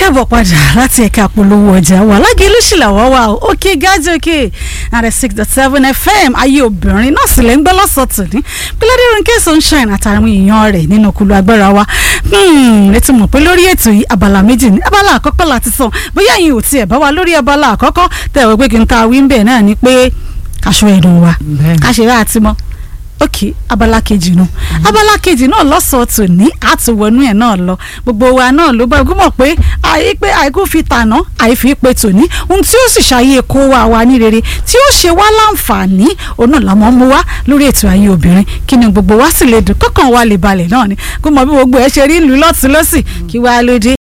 kẹ́bọ̀ padà láti ẹ̀ka polówó ọjà wa lágẹ̀lú ṣìlàwọ́ wa o òkè gájẹ́ òkè àrẹ six dot seven fm ayé obìnrin náà sì lè ń gbọ́ lọ́sọ̀tún ní pílẹ́dé ronke sunshine àtàwọn èèyàn rẹ̀ nínú kulu agbára wa ẹ ti mọ̀ pé lórí ètò yìí abala méjì ní abala àkọ́kọ́ láti sàn bóyá yín ò tiẹ̀ bá wa lórí abala àkọ́kọ́ tẹ̀wé pé kí n ta wí ń bẹ̀ náà ni pé aṣọ ẹ̀dùn wa káṣe àti mọ́ ok abala kejì nu abala kejì náà lọ́sọ̀ọ́ tò ní àtúwọ̀nú ẹ̀ náà lọ gbogbo wa náà ló bá gbọ́mọ̀ pé àyè pé àìkú fi tàná àìfi pé tòní ohun tí ó sì ṣàyè kó wa wa ní rere tí ó ṣe wá láǹfààní òun náà làwọn mú wá lórí ètò ayé obìnrin kí ni gbogbo wa sì lè dùn kọ́kàn wa lè balẹ̀ náà ni kó mọ bí gbogbo ẹ ṣe rí ìlú lọ́tún lọ́sì kí wàá lóde